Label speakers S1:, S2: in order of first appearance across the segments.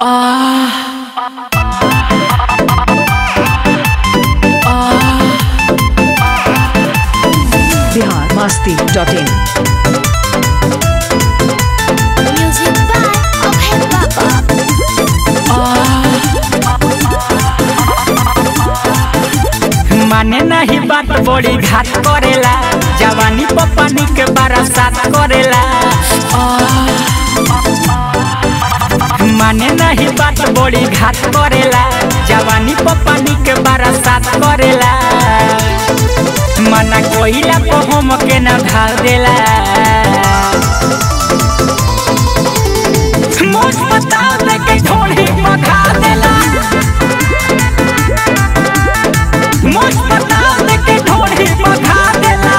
S1: Bihar Masti dot in
S2: Music by Abhay Baba.
S3: माने नहीं बात बड़ी घात करेला जवानी पपानी के बरसात करेला माने नहीं बात बड़ी घात करेला जवानी पपानी के बरसात करेला मना कोइला को हम के न ढाल देला मुझ बता दे के ढोली पखा देला मुझ बता दे के ढोली पखा देला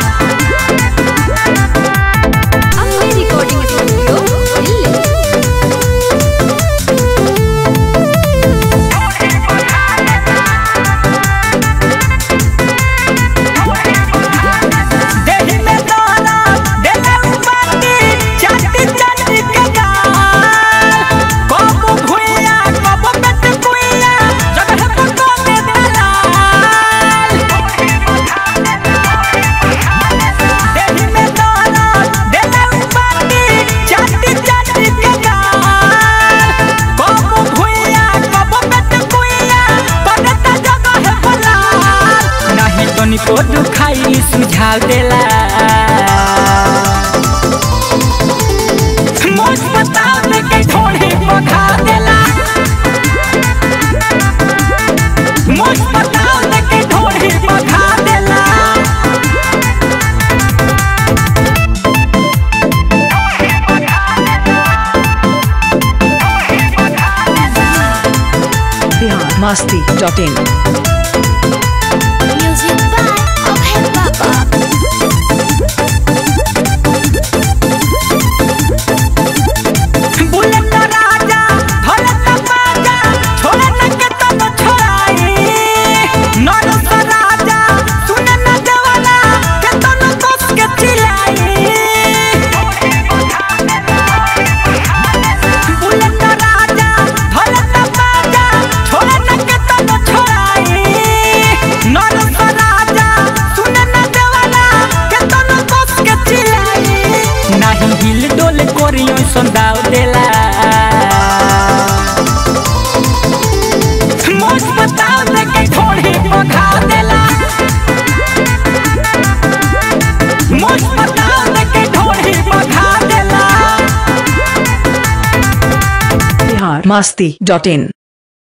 S2: Abhay Recording Studio, Delhi.
S3: देहि में तोरा देले उपाती चाटी चाटी के गाल कबो भुइया कबो बेट कुइया जगह पर तो दे दलाल देहि में तोरा देले उपाती चाटी चाटी के गाल कबो भुइया कबो बेट कुइया पड़ता जगह पर लाल नहीं तो निको दुखाई सुझाव देला मुझ बता दे के ढोली पखा देला मुझ बता दे के ढोली पखा देला
S1: Bihar Masti dot in
S2: Music by Abhay Baba.
S3: Bullet राजा ढोलक बाजा छोड़े न के तब छोड़ाई नरस राजा सुने न देवाला के तन कस के चिल्लाई बुलेट राजा ढोलक बाजा छोड़े न के तब छोड़ाई नरस राजा सुने न देवाला के तन कस के चिल्लाई नाही हिल डोल कोरियो संदाव देला मुझ बताव दे के थोड़ी पखा देला मुझ बताव दे के थोड़ी पखा देला
S1: बिहार मस्ती डॉट इन